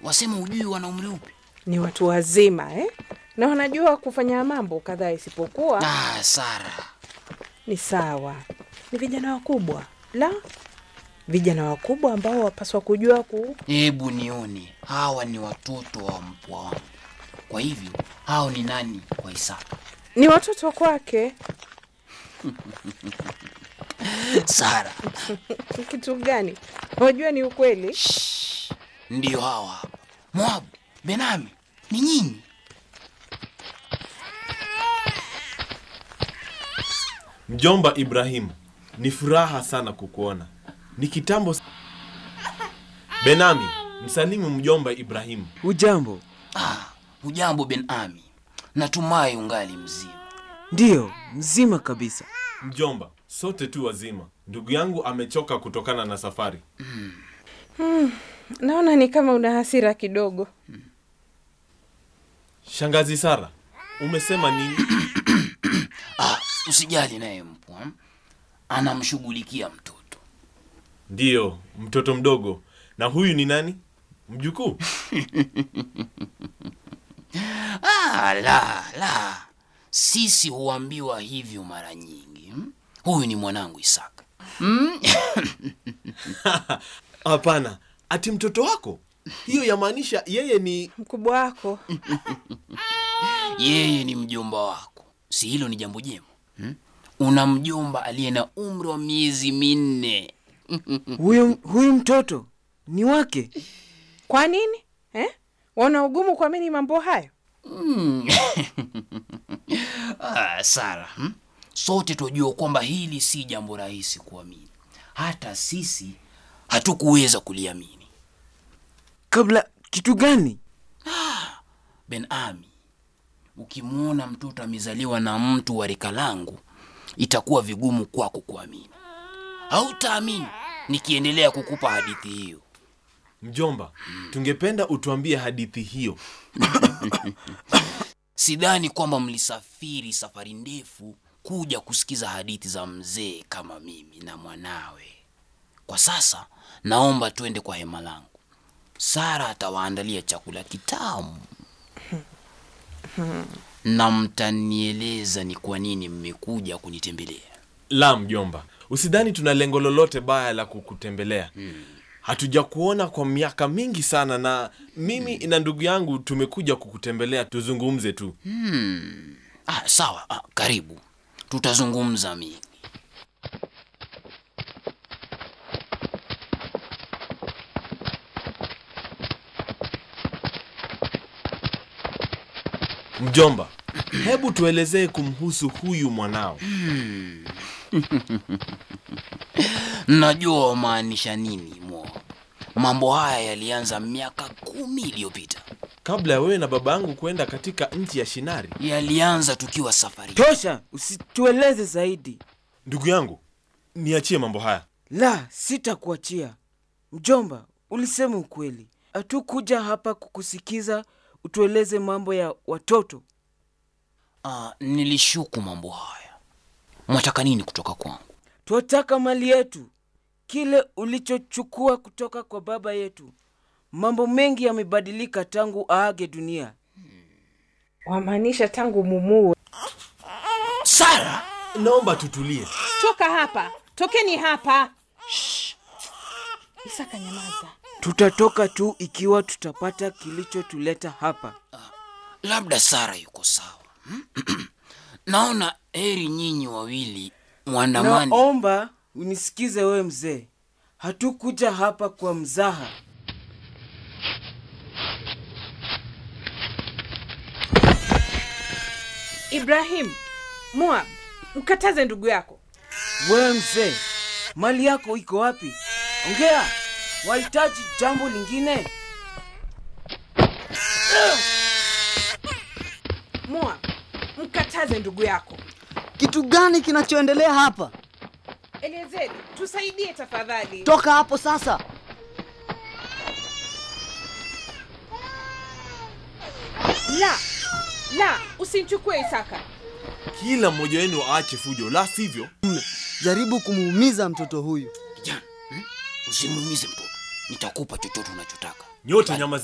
wasema ujui wana umri upi? Ni watu wazima eh? na wanajua kufanya mambo kadhaa, isipokuwa Ah, Sara, ni sawa, ni vijana wakubwa. La, vijana wakubwa ambao wapaswa kujua ku hebu nione, hawa ni watoto wa mpwa wangu. Kwa hivyo hao ni nani kwa Isaka? ni watoto kwake. Sara, Kitu gani? Unajua ni ukweli. shh, ndiyo hawa hapa. Moabu, Benami, ni nyinyi? Mjomba Ibrahimu, ni furaha sana kukuona. Ni kitambo. s- Benami, msalimu mjomba Ibrahimu. Hujambo? Ah, hujambo Benami, natumai ungali mzima. Ndiyo, mzima kabisa. Mjomba, sote tu wazima. Ndugu yangu amechoka kutokana na safari. Naona ni kama una hasira kidogo. Shangazi Sara, umesema nini? Ah, usijali naye mpwa, anamshughulikia mtoto. Ndiyo, mtoto mdogo. Na huyu ni nani? Mjukuu? Ah, la la, sisi huambiwa hivyo mara nyingi. hmm? Huyu ni mwanangu Isaka. Hapana, ati mtoto wako? Hiyo yamaanisha yeye ni Mkubwa wako Yeye ni mjomba wako, si hilo ni jambo jema hmm? Una mjomba aliye na umri wa miezi minne. Huyu, huyu mtoto ni wake? kwa nini eh? Wana ugumu kuamini mambo hayo? Hmm. ah, Sara, hmm? sote tunajua kwamba hili si jambo rahisi kuamini. Hata sisi hatukuweza kuliamini. Kabla kitu gani? Ben Ami, ukimwona mtoto amezaliwa na mtu wa rika langu, itakuwa vigumu kwako kuamini. Hautaamini nikiendelea kukupa hadithi hiyo. mjomba. Tungependa utuambie hadithi hiyo. Sidhani kwamba mlisafiri safari ndefu kuja kusikiza hadithi za mzee kama mimi na mwanawe. Kwa sasa naomba twende kwa hema langu. Sara atawaandalia chakula kitamu na mtanieleza ni kwa nini mmekuja kunitembelea. La, mjomba, usidhani tuna lengo lolote baya la kukutembelea. Hatujakuona kwa miaka mingi sana, na mimi na ndugu yangu tumekuja kukutembelea tuzungumze tu. Ah, sawa. Ah, karibu, tutazungumza mingi. Mjomba, hebu tuelezee kumhusu huyu mwanao. Najua wamaanisha nini mo. Mambo haya yalianza miaka kumi iliyopita. Kabla ya wewe na baba yangu kwenda katika nchi ya Shinari, Yalianza tukiwa safari. Tosha, usitueleze zaidi. ndugu yangu, niachie mambo haya. La, sitakuachia. Mjomba, ulisema ukweli. Hatukuja hapa kukusikiza utueleze mambo ya watoto. Ah, nilishuku mambo haya. Mwataka nini kutoka kwangu? Twataka mali yetu, kile ulichochukua kutoka kwa baba yetu. Mambo mengi yamebadilika tangu aage dunia. Wamaanisha tangu mumue. Sara, Naomba tutulie. Toka hapa, tokeni hapa. Shh. Isaka, nyamaza. Tutatoka tu ikiwa tutapata kilichotuleta hapa. labda Sara yuko sawa. Hmm? Naona heri nyinyi wawili mwandamani. Naomba unisikize wewe mzee, hatukuja hapa kwa mzaha. Ibrahim, Moab, mkataze ndugu yako. Wewe mzee, mali yako iko wapi? Ongea, wahitaji jambo lingine? Moab, mkataze ndugu yako. Kitu gani kinachoendelea hapa? Eliezeri, tusaidie tafadhali. Toka hapo sasa. La, la, usimchukue Isaka. Kila mmoja wenu aache fujo, la sivyo Jaribu kumuumiza mtoto huyu. Kijana, hmm? usimuumize mtoto, nitakupa chochote unachotaka. nyote nyama